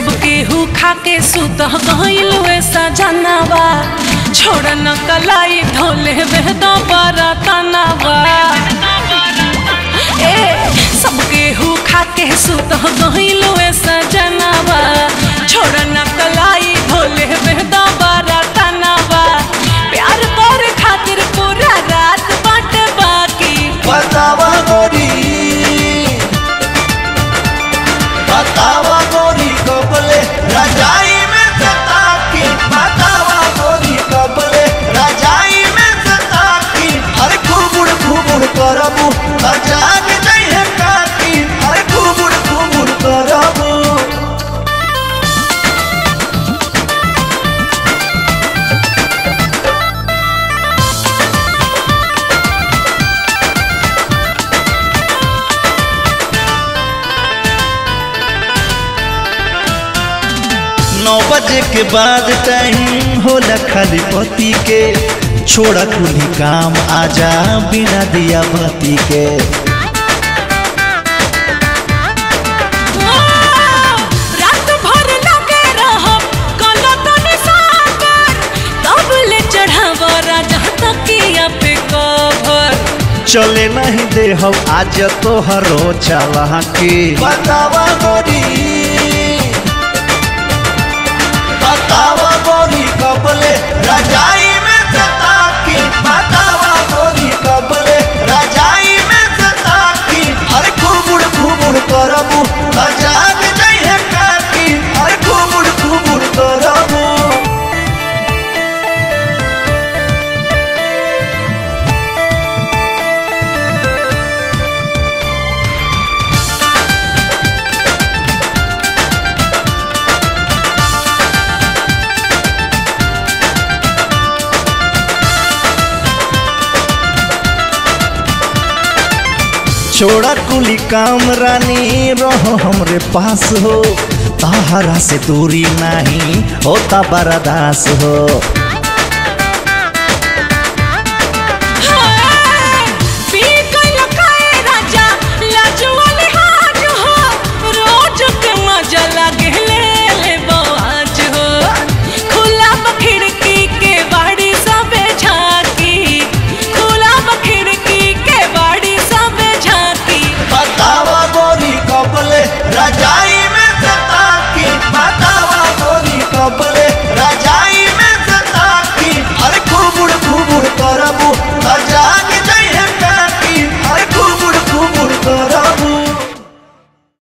सब केहू खा के सुत गइल वैसा जनावा छोड़ न कलाई धोले वेद बरतनावा ए सब केहू खा के सुत गइल वैसा जनावा छोड़ न कलाई धोले वेद बरतनावा प्यार कर खातिर पूरा रात बाट बाकी बतावा गोरी बतावा गोरी कबले रजाई में सता की बतावा गोरी कबले रजाई में सता की अरे घुमुड़ घुमुड़ करबू अजाग नहीं है काकी अरे घुमुड़ घुमुड़ करबू नौ बजे के बाद टाइम होला खाली पति के छोड़ा कुली काम आजा बिना दिया बत्ती के रात भर लगे रहब गलत निशाकर तब ले चढ़ाव राजा तकिया पे कवर चले नहीं दे हम आज तो हरो चला के बतावा गोरी बतावा गोरी कबले रजाई में सता की बतावा गोरी कबले रजाई में सता की अरे घुमुड़ घुमुड़ करबू अजाग नहीं है काकी अरे घुमुड़ घुमुड़ करबू छोड़ा कुली काम रानी रहो हमरे पास हो ताहरा से दूरी नहीं होता बर्दास हो